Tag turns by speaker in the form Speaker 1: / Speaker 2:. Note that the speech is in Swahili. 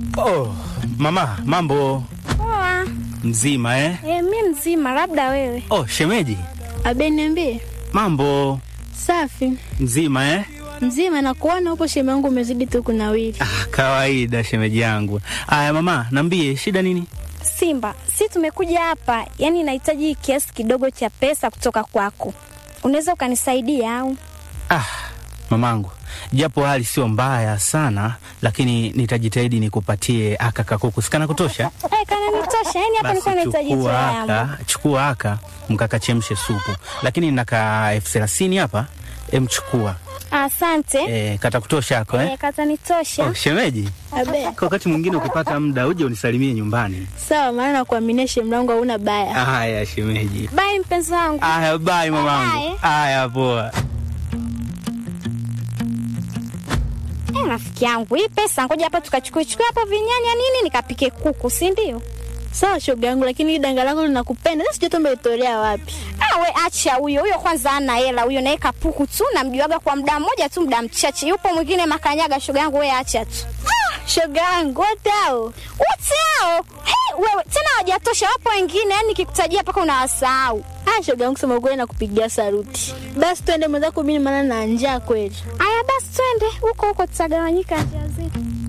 Speaker 1: Oh, mama, mambo
Speaker 2: Poa.
Speaker 1: mzima eh?
Speaker 2: E, mi mzima, labda wewe.
Speaker 1: Oh, shemeji,
Speaker 3: Abe, niambie.
Speaker 1: mambo
Speaker 3: Safi
Speaker 1: mzima eh?
Speaker 3: mzima, na kuona upo sheme yangu, umezidi tu kunawiri.
Speaker 1: Ah, kawaida shemeji yangu. Aya mama, nambie shida nini?
Speaker 2: Simba, si tumekuja hapa, yani nahitaji kiasi kidogo cha pesa kutoka kwako. Unaweza ukanisaidia au?
Speaker 1: Ah, mamangu, japo hali sio mbaya sana, lakini nitajitahidi nikupatie aka kakuku sikana kutosha.
Speaker 2: Eh, kana nitosha. Yani hapa nilikuwa nahitaji tu
Speaker 1: chukua
Speaker 2: yangu.
Speaker 1: aka, chukua aka mkakachemshe supu, lakini naka elfu thelathini hapa, emchukua
Speaker 2: Asante.
Speaker 1: e, kata kutosha ako eh?
Speaker 2: Eh, kata nitosha.
Speaker 1: Oh, shemeji,
Speaker 3: Abe,
Speaker 1: kwa wakati mwingine ukipata muda uje unisalimie nyumbani.
Speaker 3: sawa, maana nakuaminia sheme yangu hauna baya.
Speaker 1: Haya shemeji.
Speaker 2: Bye mpenzi wangu.
Speaker 1: Aya, bye mamangu.
Speaker 2: Bye.
Speaker 1: Aya, poa.
Speaker 2: Eh, rafiki yangu, hii pesa ngoja hapa tukachukue chukue hapo vinyanya nini nikapike kuku, si ndio?
Speaker 3: Sawa shoga yangu, lakini hii danga lako linakupenda. Sasa sijui umetolea wapi.
Speaker 2: Ah, we acha huyo huyo, kwanza ana hela huyo, naye kapuku tu, namjuaga kwa muda mmoja tu, muda mchache. Yupo mwingine makanyaga, shoga yangu, we acha tu.
Speaker 3: Shoga yangu wote hao
Speaker 2: Wote hao hey, wewe tena hawajatosha, wapo wengine, yani nikikutajia mpaka unawasahau.
Speaker 3: Ah, shoga yangu, sema ukweli nakupigia saruti. Basi twende mwenzako, mimi maana na njaa kweli.
Speaker 2: Aya, basi twende huko huko, tutagawanyika njia zetu.